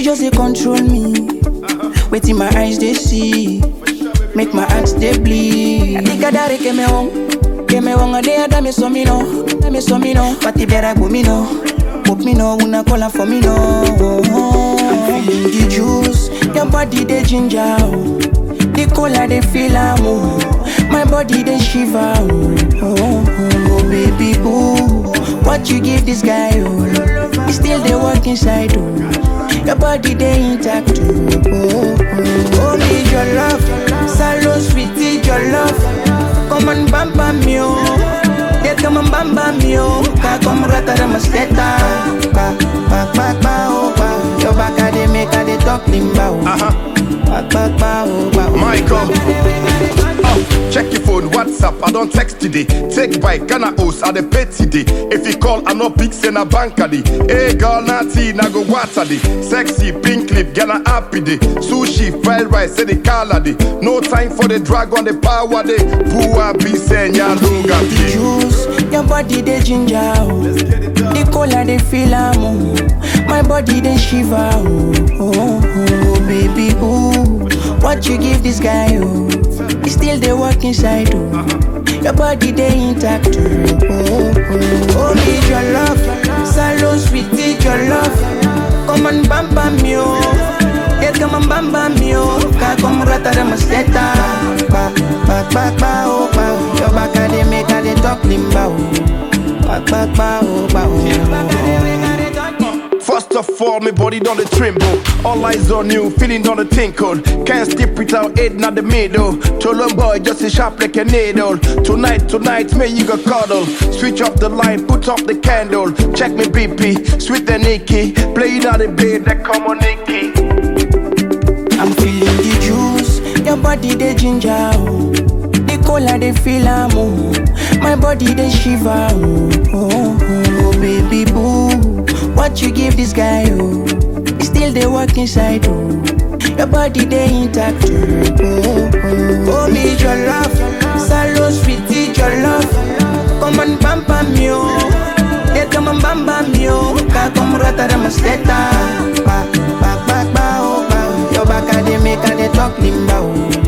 just dey control me. Wetin my eyes they see, make my heart they bleed. Ikadare que me wong, que me wong ade ada me so me no, me so me no. Pati bera go me no, pop me no, una cola for me no. I'm feeling the juice, your body they ginger. oh. The cola they feel am oh. My body they shiver oh. Oh, oh, oh baby boo, what you give this guy oh? He still they work inside oh. Your body they intact oh. Oh, oh, oh need your love, salon sweetie your love. Come on bam bam me oh. They come on bam bam me oh. Ka come rata da masketa. Ba ba ba ba oh ba. Your back a they make a they talk limba oh. Uh-huh. Ba ba ba oh ba. oh. Michael. Oh, check your phone, WhatsApp, I don't text today. Take bike, Ghana host, I the pay today. If you call, I no pick, send a bank a day. Hey girl, natty, na go water day. Sexy, pink lip, Ghana happy day. Sushi, fried rice, say the color day. No time for the drag on the power day. Pua, be saying, ya lunga the day. juice, your body they ginger oh. The cola they feel am oh. My body they shiver oh. Oh, oh, oh baby ooh, what you give this guy oh? He still they work inside oh. Your body they intact oh. Oh, oh, oh need your love, salon sweetie your love. Come on bam bam me oh. Yeah, come on bam bam me oh. Ka come rata da masketa. Ba ba ba ba oh ba. oh. Your back a they make a they talk limba oh. Ba ba ba oh ba oh. First of all, my body done the tremble. All eyes on you, feeling on the tinkle. Can't skip without head in the middle. Cholon boy, just a sharp like a needle. Tonight, tonight, me you go cuddle. Switch off the light, put up the candle. Check me BP, sweet and Nicky. Play it on the bed, that come on Nicky. I'm feeling the juice, your body they ginger oh. The cola they feel am oh. My body they shiver oh. Oh, oh, oh baby boo, what you give this guy oh? He still they work inside oh. Your body they intact oh. Oh, oh, oh need your love, salon sweetie your love. Come on bam bam me oh. They come on bam bam me oh. Ka come rata da masketa. Ba ba ba ba oh ba. Your back a they make a they talk limba oh.